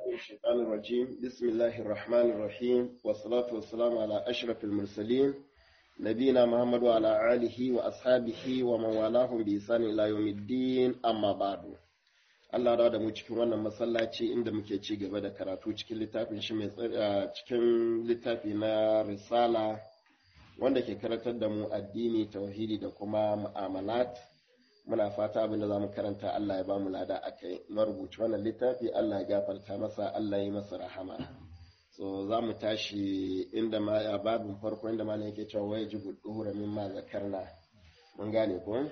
من الشيطان الرجيم بسم الله الرحمن الرحيم والصلاة والسلام على أشرف المرسلين نبينا محمد وعلى آله وأصحابه ومن والاهم بإحسان إلى يوم الدين أما بعد Allah da mu cikin wannan masallaci inda muke ci gaba da karatu cikin littafin shi mai cikin littafi na risala wanda ke karantar da mu addini tauhidi da kuma mu'amalat muna fata abin da zamu karanta Allah ya bamu lada akai marubuci wannan littafi Allah ya gafarta masa Allah ya yi masa rahama so za mu tashi inda ma ya babin farko inda ma yake cewa waya ji gudu mimma zakarna mun gane ko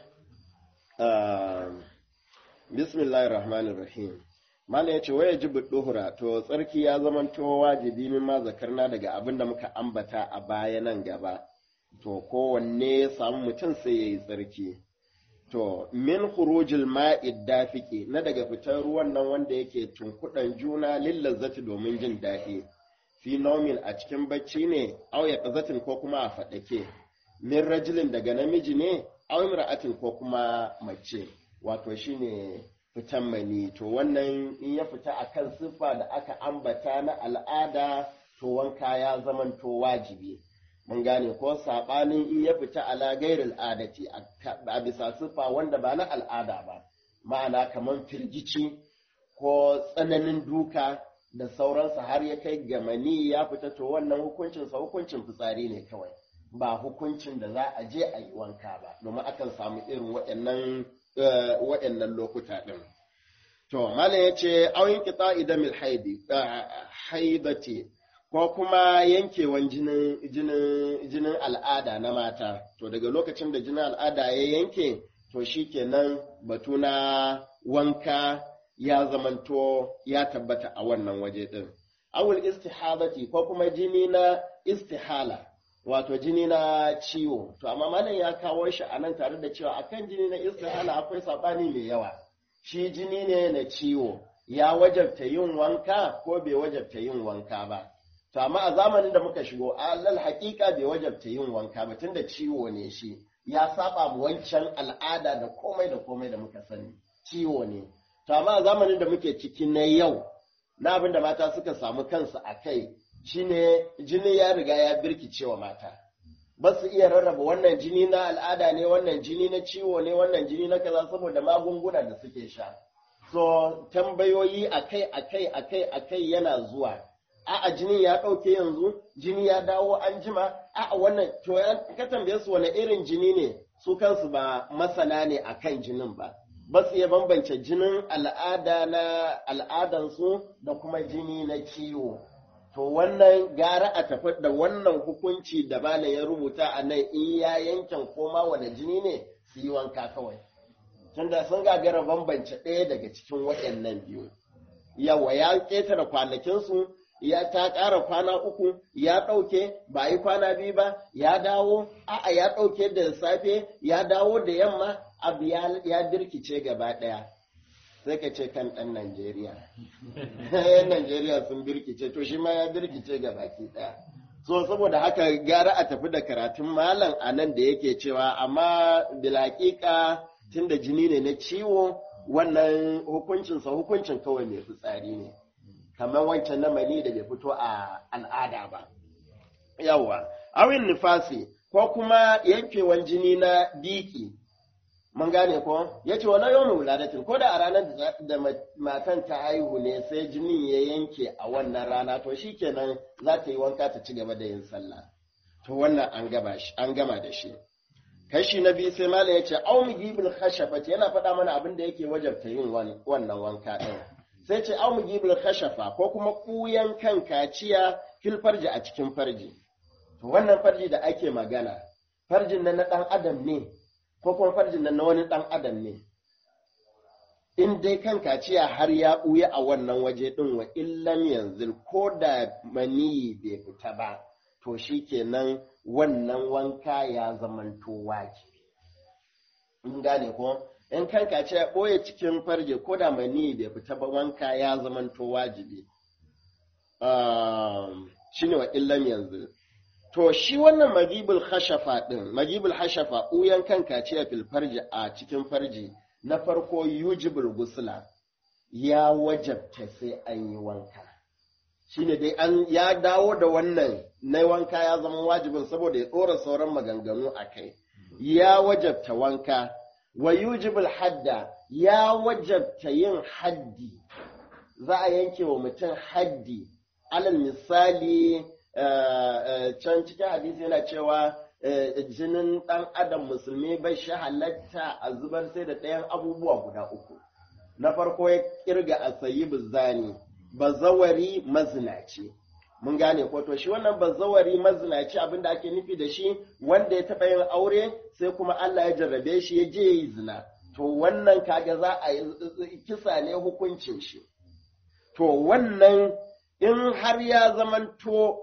bismillahir rahmanir rahim Malam ya ce waya ji duhura to tsarki ya zamanto wajibi min ma zakarna daga abin da muka ambata a baya nan gaba to kowanne ya samu mutum sai ya yi tsarki to min khurujil ma'id dafiki na daga fitar ruwan nan wanda yake tunkuɗan juna lillazzati domin jin daɗi fi naumin a cikin bacci ne au ya ko kuma a faɗake min rajulin daga namiji ne au imra'atin ko kuma mace wato shine fitan mani to wannan in ya fita a kan siffa da aka ambata na al'ada to wanka ya zamanto wajibi mun gane ko saɓanin in ya fita ala gairil adati a bisa siffa wanda ba na al'ada ba ma'ana kamar firgici ko tsananin duka da sauransa har ya kai ga mani ya fita to wannan hukuncinsa hukuncin fitsari ne kawai ba hukuncin da za a je a yi wanka ba domin akan samu irin waɗannan waɗannan lokuta ɗin. To, Malam ya ce, auyin kita idamil haidati, ko kuma yankewan jinin al'ada na mata. To, daga lokacin da jinin al'ada ya yanke, to shi kenan batu na wanka ya zamanto ya tabbata a wannan waje ɗin. Awul istihadati ko kuma jini na istihala. wato jini na ciwo to amma malam ya kawo shi a nan tare da cewa akan jini na istihala akwai sabani mai yawa shi jini ne na ciwo ya wajabta yin wanka ko bai wajabta yin wanka ba to amma a zamanin da muka shigo alal haƙiƙa bai wajabta yin wanka ba tunda ciwo ne shi ya saba mu wancan al'ada da komai da komai da muka sani ciwo ne to amma a zamanin da muke ciki na yau na abin da mata suka samu kansu a kai shine jini ya riga ya birkice wa mata ba su iya rarraba wannan jini na al'ada ne wannan jini na ciwo ne wannan jini na kaza saboda magunguna da suke sha so tambayoyi akai akai akai akai yana zuwa a'a jini ya ɗauke yanzu jini ya dawo an jima a'a wannan to ka tambaye su wani irin jini ne su kansu ba masana ne akan jinin ba ba su iya bambance jinin al'ada na al'adansu da kuma jini na ciwo to wannan gara a tafi da wannan hukunci da bana ya rubuta a nan in ya yankin koma wani jini ne su yi wanka kawai tunda sun gagara bambance ɗaya daga cikin waɗannan biyu yawa ya ƙetare kwanakinsu ya ta ƙara kwana uku ya ɗauke ba yi kwana biyu ba ya dawo a'a ya ɗauke da safe ya dawo da yamma abu ya birkice gaba ɗaya sai ka ce kan ɗan Najeriya. Yan Najeriya sun birkice, to shi ma ya birkice ga baki ɗaya. So, saboda haka gara a tafi da karatun malam a nan da yake cewa, amma bilaƙiƙa tun da jini ne na ciwo, wannan hukuncinsa hukuncin kawai mai fitsari ne. Kamar wancan na mani da bai fito a al'ada ba. Yawwa, awin nifasi, ko kuma yankewan jini na biki, mun gane ko ya ce wani yau wuladatin ko da a ranar da matan ta haihu ne sai jinin ya yanke a wannan rana to shi kenan za ta yi wanka ta ci gaba da yin sallah to wannan an gama da shi kashi na biyu sai malam ya ce au mugibul khashafat yana faɗa mana abin da yake wajabta yin wannan wanka ɗin sai ce au mugibul khashafa ko kuma kuyan kan kaciya fil farji a cikin farji to wannan farji da ake magana farjin nan na ɗan adam ne ko kuma farjin nan na wani ɗan adam ne in dai kan kaciya har ya ɓuya a wannan waje ɗin wa illam yanzu ko da maniyi bai fita ba to shi kenan wannan wanka ya zamanto wajibi in gane ko in kan kaciya ɓoye cikin farje ko da maniyi bai fita ba wanka ya zamanto wajibi shi ne wa illam yanzu To shi wannan magibul hashafa ɗin, magibul hashafa ɓuyan kan kaciya fil farji a cikin farji na farko yujibul gusula ya wajabta sai an yi wanka shine dai an ya dawo da wannan na wanka ya zama wajibin saboda ya ɗora sauran maganganu a kai ya wajabta wanka wa yujibul hadda ya wajabta yin haddi za a yanke wa mutum haddi alal misali can cikin hadisi yana cewa jinin ɗan adam musulmi bai shi halatta a zubar sai da ɗayan abubuwa guda uku na farko ya kirga a sayi bizani bazawari mazinaci mun gane ko to shi wannan bazawari mazinaci abinda ake nufi da shi wanda ya taɓa yin aure sai kuma Allah ya jarrabe shi ya je yi zina to wannan kaga za a yi kisa ne hukuncin shi to wannan in har ya zamanto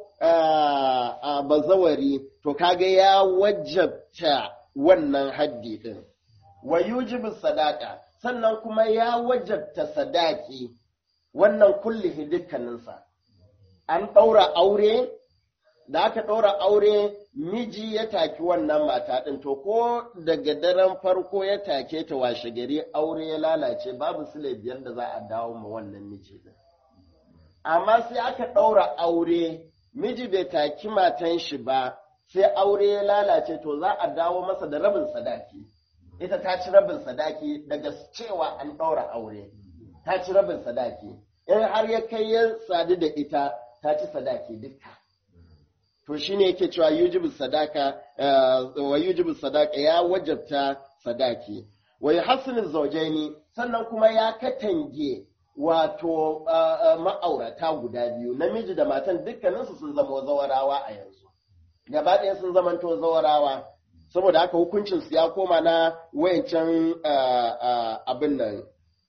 a bazawari to kaga ya wajabta wannan haddi din wa yujibu sadaka sannan kuma ya wajabta sadaki wannan kullihi dukkaninsa an ɗaura aure da aka ɗaura aure miji ya taki wannan mata ɗin to ko daga daren farko ya take ta washe gari aure ya lalace babu sile biyar da za a dawo ma wannan miji ɗin amma sai aka ɗaura aure miji bai taki matan shi ba sai aure ya lalace to za a dawo masa da rabin sadaki ita ta ci rabin sadaki daga cewa an ɗaura aure ta ci rabin sadaki in har ya kai ya sadu da ita ta ci sadaki dukka to shine yake cewa yujibu sadaka wa yujibu sadaka ya wajabta sadaki wa yuhassinu zawjaini sannan kuma ya katange wato ma'aurata guda biyu namiji da matan dukkaninsu sun zama zawarawa a yanzu gaba ɗaya sun zamanto zawarawa saboda haka hukuncinsu ya koma na wayancan abin nan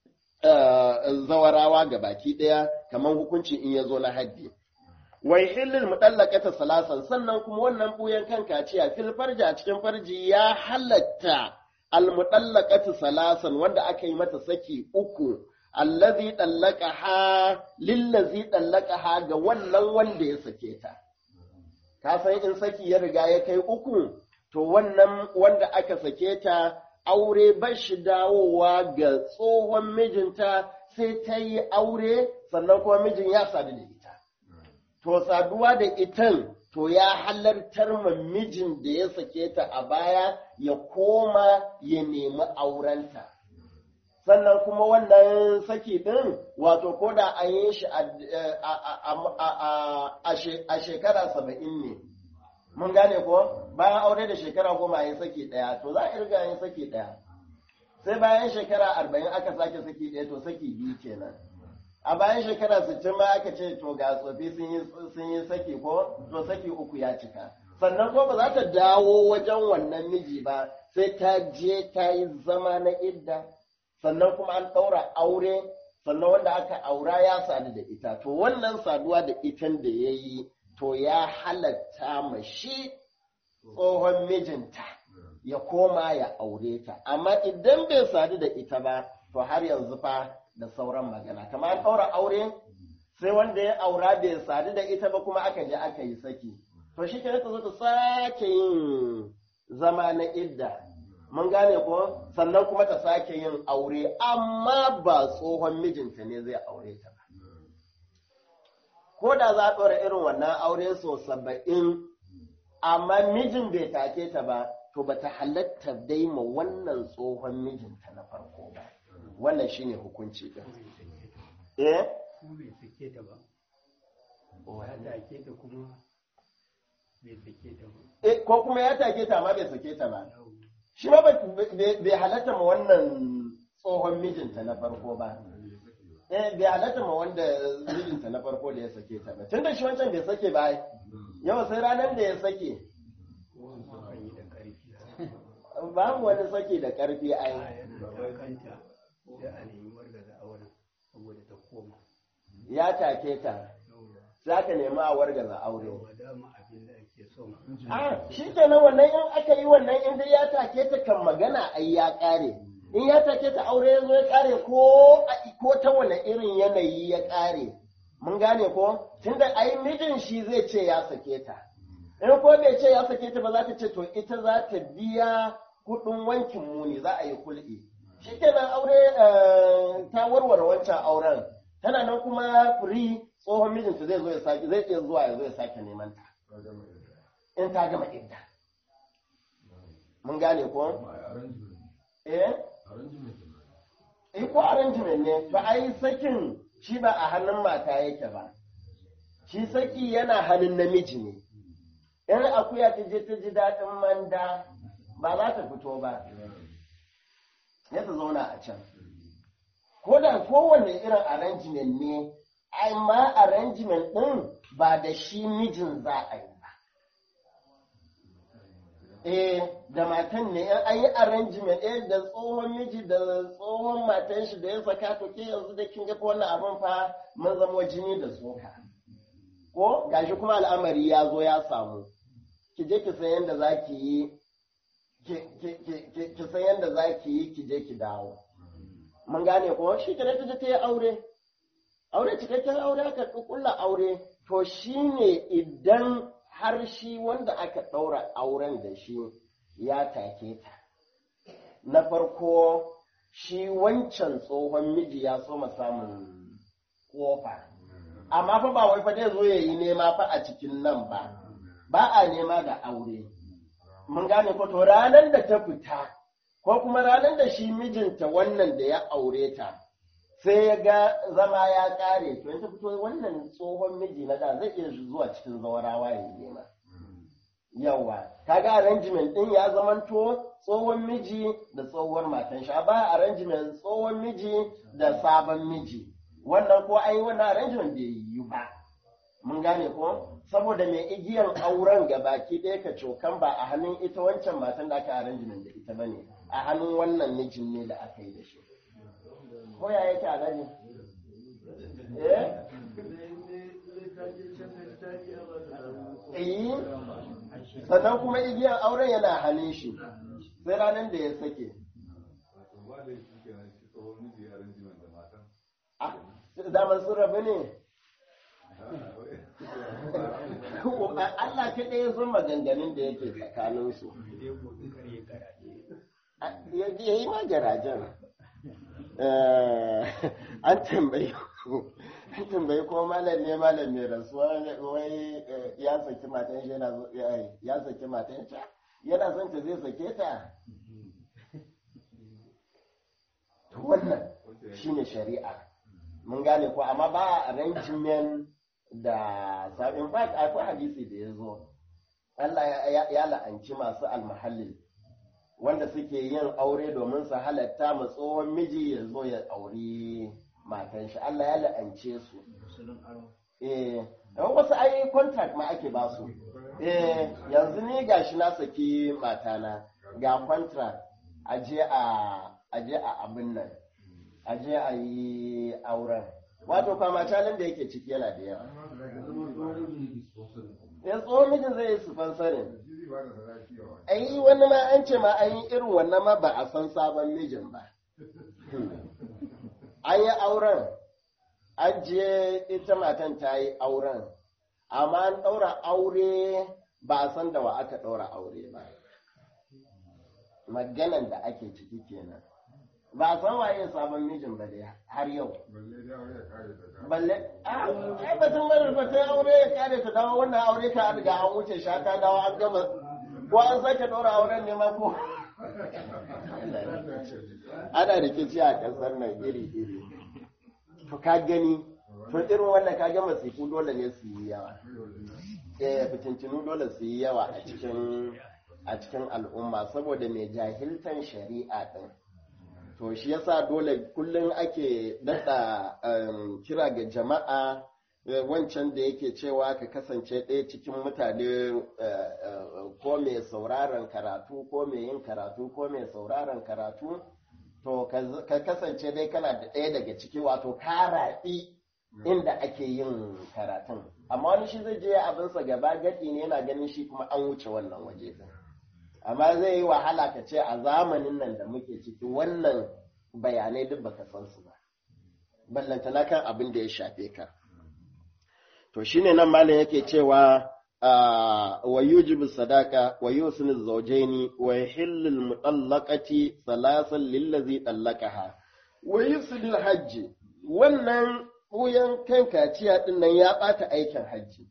zawarawa ga baki ɗaya kamar hukuncin in ya zo na haddi. Wai hillin muɗallakata salasan sannan kuma wannan ɓuyan kan kaciya fil farji a cikin farji ya halatta almuɗallakatu salasan wanda aka yi mata saki uku allazi ɗallaka ha lillazi ɗallaka ha ga wannan wanda ya sake ta. Ka san in saki ya riga ya kai uku to wannan wanda aka sake ta aure ba shi dawowa ga tsohon mijinta sai ta yi aure sannan kuma mijin ya sadu da ita. To saduwa da itan to ya halartar ma mijin da ya sake ta a baya ya koma ya nemi aurenta. Sannan kuma wannan saki ɗin wato ko da an yi shi a shekara saba'in ne. mun gane ko bayan aure da shekara goma yin saki ɗaya to za a irga yin saki ɗaya sai bayan shekara arba'in aka sake saki ɗaya to saki biyu kenan a bayan shekara sittin ma aka ce to ga tsofi sun yi saki ko to saki uku ya cika sannan ko ba za ta dawo wajen wannan miji ba sai ta je ta yi zama na idda sannan kuma an ɗaura aure sannan wanda aka aura ya sadu da ita to wannan saduwa da itan da ya yi to ya halatta ma shi tsohon mijinta ya koma ya aure ta amma idan bai sadu da ita ba to har yanzu fa da sauran magana kamar an ɗaura aure sai wanda ya aura bai sadu da ita ba kuma aka je aka yi saki to shi ke ta zo ta sake yin zama na idda mun gane ko sannan kuma ta sake yin aure amma ba tsohon mijinta ne zai aure ta ba ko da za a ɗora irin wannan aure so saba'in amma mijin bai take ta ba to ba ta halatta dai ma wannan tsohon mijinta na farko ba wannan shine hukunci ɗin eh ko bai sake ta ba ya take ta kuma bai sake ta ba eh ko kuma ya take ta amma bai sake ta ba shi ma bai halatta ma wannan tsohon mijinta na farko ba eh bai halatta ma wanda mijinta na farko da ya sake ta ba tunda shi wancan bai sake ba yau sai ranar da ya sake kan yi da ƙarfi babu wani sake da karfi ai da kanta sai a nemi wargaza auren saboda ta koma ya take ta sai aka nemi a wargaza aure ba dama abin da ake son a shi kenan wannan in aka yi wannan in dai ya take ta kan magana ai ya kare in ya take ta aure ya zo ya kare ko a- ko ta wani irin yanayi ya kare mun gane ko tunda ai mijin shi zai ce ya sake ta in ko bai ce ya sake ta ba za ta ce to ita za ta biya kuɗin wankin muni za a yi kul'i shikenan aure ta warware wancan auren tana nan kuma free tsohon mijinta zai zo ya sake zai iya zuwa ya zo ya sake neman ta in ta gama idda mun gane ko eh eh ko arrangement ne to ai sakin shi ba a hannun mata yake ba shi saki yana hannun namiji ne in akuya ta je ta ji daɗin manda ba za ta fito ba ya ta zauna a can ko da kowane irin arrangement ne amma arrangement ɗin ba da shi mijin za a yi ba eh da matan ne in an yi arrangement eh da tsohon miji da tsohon matan shi da ya saka to ke yanzu da kin ga wannan abin fa mun zama jini da tsoka ko gashi kuma al'amari ya zo ya samu ki je ki san yadda za ki yi ki san yadda za ki yi ki je ki dawo mun gane ko shi kenan ta je ta yi aure aure cikakken aure aka kulla aure to shine idan har shi wanda aka ɗaura auren da shi ya take ta na farko shi wancan tsohon miji ya so samun kofa amma fa ba wai fa zai zo ya yi nema fa a cikin nan ba ba a nema da aure mun gane ko to ranar da ta fita ko kuma ranar da shi mijinta wannan da ya aure ta sai ya ga zama ya kare to ta fito wannan tsohon miji na da zai iya zuwa cikin zawarawa ya nema yawa kaga arrangement din ya zamanto tsohon miji da tsohuwar matan shi ba arrangement tsohon miji da sabon miji wannan ko ai wannan arrangement bai yi ba mun gane ko saboda mai igiyan auren ga baki ɗaya ka cokan ba a hannun ita wancan matan da aka arrangement da ita bane a hannun wannan mijin ne da aka yi da shi ko ya yake a gani eh eh sannan kuma igiyan auren yana hannun shi sai ranar da ya sake zaman sun rabu ne Allah kaɗai ya san maganganun da yake tsakaninsu ya yi ma garajen an tambayi an tambayi ko malam ne malam mai rasuwa wai ya saki matan shi ya saki matan shi yana son ta zai sake ta wannan shine shari'a mun gane ko amma ba arrangement da sabin fact akwai hadisi da ya zo Allah ya la'anci masu almahallin wanda suke yin aure domin su halatta ma tsohon miji ya zo ya auri matan shi Allah ya la'ance su eh wasu ai contract ma ake ba su eh yanzu ni gashi na saki matana ga contract aje a aje a abin nan aje a yi auren wato kwamatalin da yake ciki yana da yawa ya tsohon mijin zai yi su fansarin ai wani ma an ce ma an yi irin wannan ma ba a san sabon mijin ba an yi auren an je ita matan ta yi auren amma an ɗaura aure ba a san da wa aka ɗaura aure ba maganan da ake ciki kenan ba a san waye sabon mijin ba dai har yau balle ai batun marar ba ta aure ya kare ta dawo wannan aure ka riga an wuce sha ta dawo an gama ko an sake ɗora auren ne ma ko ana rikici a ƙasar nan iri iri to ka gani to irin wannan ka ga masifu dole ne su yi yawa eh fitintinu dole su yi yawa a cikin a cikin al'umma saboda mai jahiltan shari'a din to shi yasa dole kullum ake daɗa kira ga jama'a wancan da yake cewa ka kasance ɗaya cikin mutane ko mai sauraron karatu ko mai yin karatu ko mai sauraron karatu to ka kasance dai kana da ɗaya daga ciki wato ka raɗi inda ake yin karatun amma wani shi zai je abinsa gaba gaɗi ne yana ganin shi kuma an wuce wannan waje din amma zai yi wahala ka ce a zamanin nan da muke ciki wannan bayanai duk baka san su ba ballantana kan abin da ya shafe ka to shine nan malam yake cewa wa yujibu sadaka wa yusni zawjaini wa yahillu mutallaqati salasan lillazi tallaqaha wa yusni hajji wannan wuyan kan kaciya din nan ya bata aikin hajji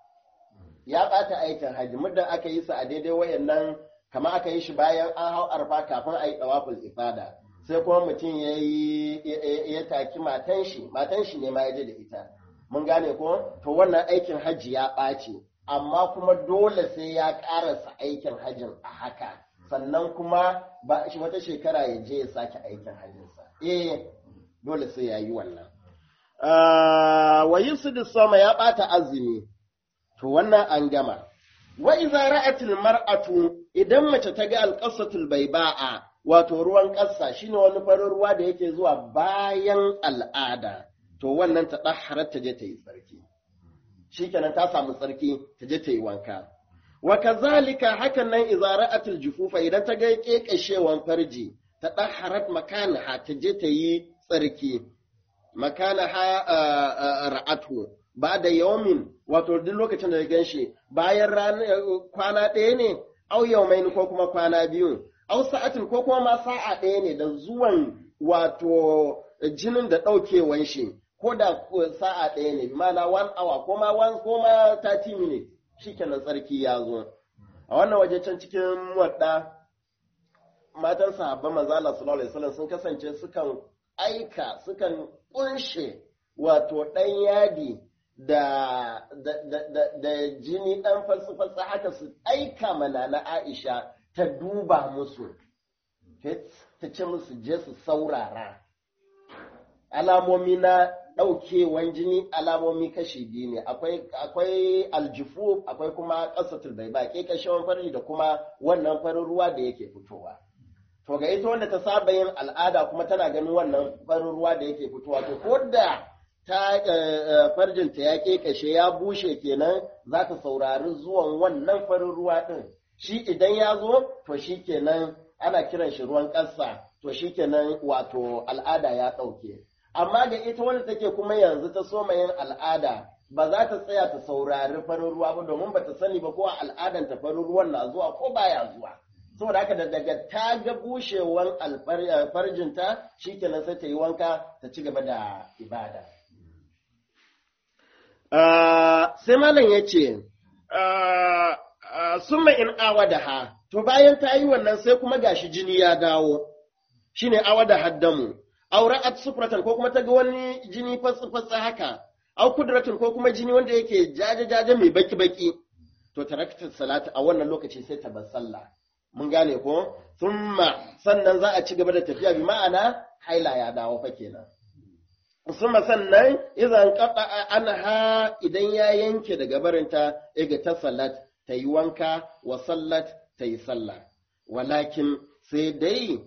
ya bata aikin hajji muddin aka yi sa a daidai wayannan kamar aka yi shi bayan an hau arfa kafin a yi tsawafin ifada sai kuma mutum ya yi ya taki matan shi matan shi ne ma ya je da ita mun gane ko to wannan aikin hajji ya ɓaci amma kuma dole sai ya ƙarasa aikin hajjin a haka sannan kuma ba shi wata shekara ya je ya sake aikin hajjinsa eh dole sai ya yi wannan wa yusudu sama ya ɓata azumi to wannan an gama wa iza ra'atil mar'atu idan mace ta ga alqasatul baiba'a wato ruwan ƙasa shine wani farin ruwa da yake zuwa bayan al'ada to wannan ta dahharar ta je ta yi tsarki shikenan ta samu tsarki ta je ta yi wanka wa kazalika hakan nan iza ra'atil jufufa idan ta ga kekashewan farji ta dahharat makanaha ta je ta yi tsarki makanaha ra'atu ba da yawmin wato duk lokacin da ya gan shi bayan kwana ɗaya ne au yaumaini ko kuma kwana biyu au sa'atin ko kuma ma sa'a ɗaya ne da zuwan wato jinin da ɗaukewan shi ko da sa'a ɗaya ne mana one hour ko ma one ko ma 30 minutes shikenan tsarki ya zo a wannan waje can cikin wadda matan sahabban manzo Allah sallallahu alaihi wasallam sun kasance sukan aika sukan kunshe wato ɗan yadi da, da, da, da, da jini ɗan falsafa haka su aika mana na Aisha ta duba musu, ta ce musu je su saurara. Alamomi na ɗaukewan jini alamomi kashi biyu ne, akwai, akwai aljifu, akwai kuma ƙasatul bai ba, ke kashewan fari da kuma wannan farin ruwa da yake fitowa. To ga ita wanda ta saba yin al'ada kuma tana ganin wannan farin ruwa da yake fitowa, to ko da ta farjinta ya ƙeƙashe ya bushe kenan za ta saurari zuwan wannan farin ruwa ɗin shi idan ya zo to shi kenan ana kiran shi ruwan ƙasa to shi kenan wato al'ada ya ɗauke amma ga ita wanda take kuma yanzu ta soma yin al'ada ba za ta tsaya ta saurari farin ruwa ba domin ba ta sani ba ko a al'adan ta farin ruwan na zuwa ko baya zuwa saboda haka da daga ta ga bushewan farjinta shi kenan sai ta yi wanka ta ci gaba da ibada sai malam ya ce, Summa in awa da ha, to bayan ta yi wannan sai kuma gashi jini ya dawo, shi ne awa da haddamu, aure at sufratan ko kuma ta ga wani jini fatsa haka, au kudratun ko kuma jini wanda yake jaje-jaje mai baki-baki, to taraktar salatu a wannan lokaci sai ta bar sallah. Mun gane ko? Summa sannan za a ci gaba da tafiya bi ma'ana haila ya dawo fa kenan. suma sannan izan kaɗa anha idan ya yanke daga barinta iga ta salat ta yi wanka wa sallat ta yi sallah walakin sai dai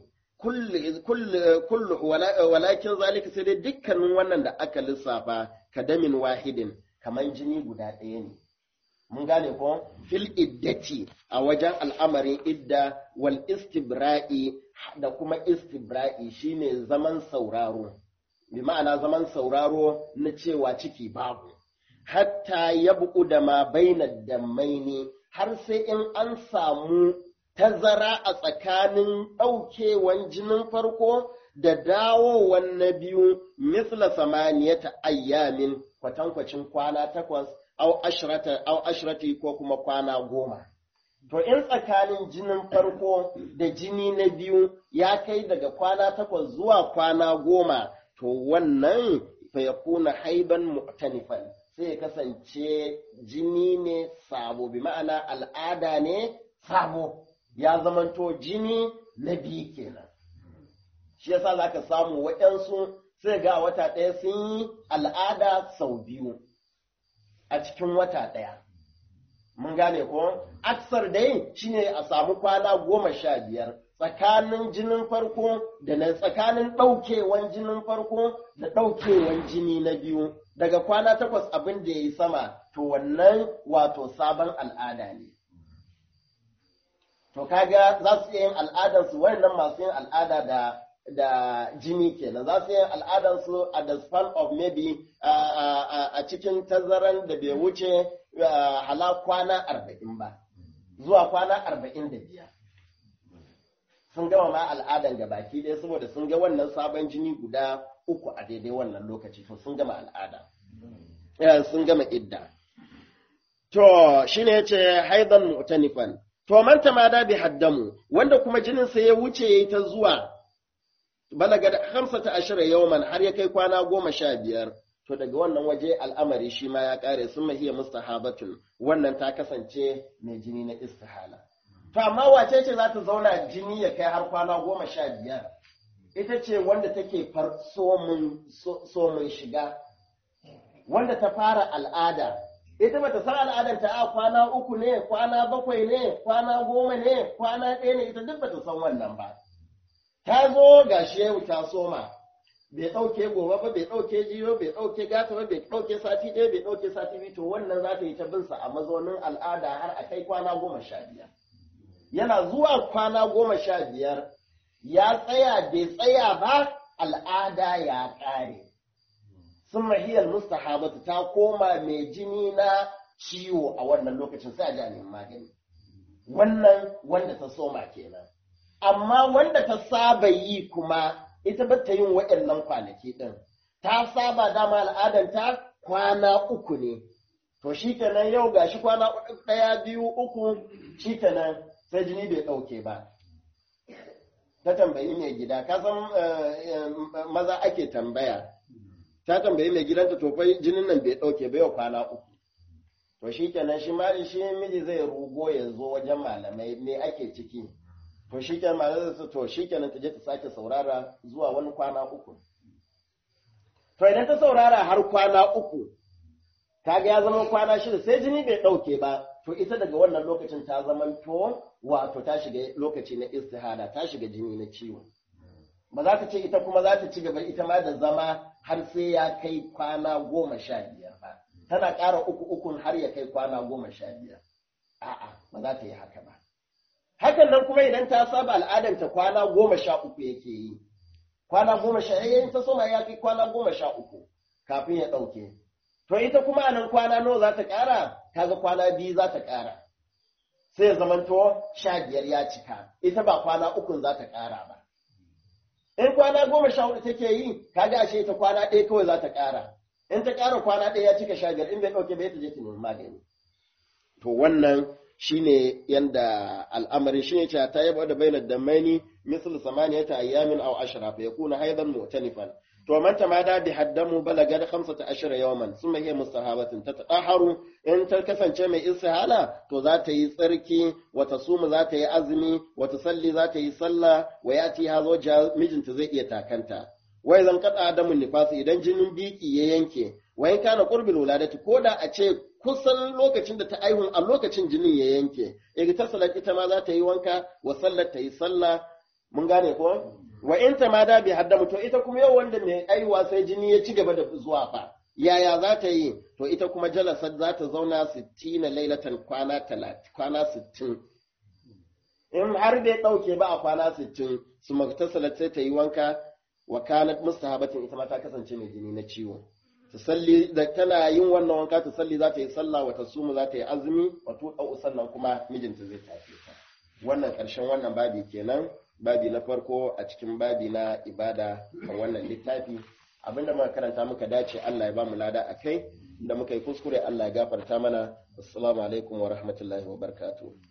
kullu walakin zalika sai dai dukkanin wannan da aka lissafa kadamin wahidin kamar jini guda ɗaya ne mun gane ko fil iddati a wajen al'amarin idda wal istibra'i da kuma istibra'i shine zaman sauraro bi ma'ana zaman sauraro na cewa ciki babu, hatta ya buku da ma baina da maini har sai in an samu tazara a tsakanin ɗaukewan jinin farko da dawowan na biyu misla samaniyata ayyamin kwatankwacin kwana takwas au ashirati ko kuma kwana goma. To in tsakanin jinin farko da jini na biyu ya kai daga kwana takwas zuwa kwana goma to wannan fa ya kuna haiban mu'tanifan sai ya kasance jini ne sabo bi ma'ana al'ada ne sabo ya zamanto jini na biyu kenan shi yasa za ka samu waɗansu sai ga wata ɗaya sun yi al'ada sau biyu a cikin wata ɗaya mun gane ko aksar dai shine a samu kwana goma sha biyar tsakanin jinin farko da na tsakanin ɗaukewan jinin farko da ɗaukewan jini na biyu daga kwana takwas abin da ya yi sama to wannan wato sabon al'ada ne to kaga za su iya yin al'adarsu wannan masu yin al'ada da da jini kenan za su yi al'adansu a the span of maybe a cikin tazaran da bai wuce hala kwana arba'in ba zuwa kwana arba'in da biyar sun gama ma al'adan ga baki ɗaya saboda sun ga wannan sabon jini guda uku a daidai wannan lokaci to sun gama al'ada sun gama idda to shine yace haidan mu'tanifan to man tamada bi haddamu wanda kuma jinin sa ya wuce yayi ta zuwa balaga da hamsata ashira yawman har ya kai kwana goma sha biyar to daga wannan waje al'amari shi ma ya kare sun mahiya mustahabatun wannan ta kasance mai jini na istihala to amma wace ce za ta zauna jini ya kai har kwana goma sha biyar ita ce wanda take far somun shiga wanda ta fara al'ada ita bata san al'adar ta a kwana uku ne kwana bakwai ne kwana goma ne kwana ɗaya ne ita duk bata san wannan ba ta zo ga shehu ta soma bai ɗauke gobe ba bai ɗauke jiyo bai ɗauke gata ba bai ɗauke sati ɗaya bai ɗauke sati biyu to wannan za ta yi ta binsa a mazaunin al'ada har a kai kwana goma sha biyar yana zuwa kwana goma sha biyar ya tsaya bai tsaya ba al'ada ya ƙare sun mahiyar mustahabatu ta koma mai jini na ciwo a wannan lokacin sai a ji a neman magani wannan wanda ta soma kenan amma wanda ta saba yi kuma ita ba ta yin waɗannan kwanaki ɗin ta saba dama al'adanta kwana uku ne to shi kenan yau gashi kwana ɗaya biyu uku shi kenan sai jini bai ɗauke ba ta tambayi mai gida ka san maza ake tambaya ta tambayi mai gidanta to fa jinin nan bai ɗauke ba yau kwana uku to shi kenan shi ma shi miji zai rugo ya zo wajen malamai me ake ciki to shi kenan malamai zai to shi kenan ta je ta sake saurara zuwa wani kwana uku to idan ta saurara har kwana uku kaga ya zama kwana shida sai jini bai ɗauke ba to ita daga wannan lokacin ta zama to wato ta shiga lokaci na istihada ta shiga jini na ciwo ba za ta ce ita kuma za ta ci gaba ita ma da zama har sai ya kai kwana goma sha biyar ba tana ƙara uku ukun har ya kai kwana goma sha biyar a'a ba za ta yi haka ba hakan nan kuma idan ta saba al'adanta kwana goma sha uku yake yi kwana goma sha yayin ta soma ya kai kwana goma sha uku kafin ya ɗauke to ita kuma a nan kwana nawa za ta ƙara kaga kwana biyu za ta ƙara sai ya zamanto sha biyar ya cika ita ba kwana ukun za ta ƙara ba in kwana goma sha hudu take yi kaga ashe ita kwana ɗaya kawai za ta ƙara in ta ƙara kwana ɗaya ya cika sha biyar in bai ɗauke ba ta je ta nemi magani to wannan shine yanda al'amarin shine cewa ta yaba da bainar damaini misal samaniyata ayyamin aw ashra fa yakuna haidan mu'tanifan to man tamada bi haddamu balaga da 15 yawman summa hiya mustahabatin tatahharu in ta kasance mai istihala to za ta yi tsarki wa tasuma za ta yi azumi wa tusalli za ta yi sallah wa yati hazo mijinta zai iya takanta wai zan kada adamun nifasi idan jinin biki ya yanke wa in kana qurbil wuladati ko da a ce kusan lokacin da ta aihu a lokacin jinin ya yanke igtasalat ita ma za ta yi wanka wa sallar ta yi sallah mun gane ko wa in ta ma da bi haddamu to ita kuma yau wanda mai aiwa sai jini ya ci gaba da zuwa fa yaya za ta yi to ita kuma jalasar za ta zauna 60 lailatan kwana 30 kwana 60 in har bai dauke ba a kwana 60 su magtasalat sai ta yi wanka wa kanat mustahabatin ita ma ta kasance mai jini na ciwo salli da tana yin wannan wanka ta salli za ta yi sallah wa tasumu za ta yi azumi wa tuɗau sannan kuma mijinta zai tafi ta wannan ƙarshen wannan babi kenan babi na farko a cikin babi na ibada a wannan littafi abinda muka karanta muka dace Allah ya ba mu lada a kai da muka yi kuskure Allah ya gafarta mana assalamu alaikum wa rahmatullahi wa barakatuh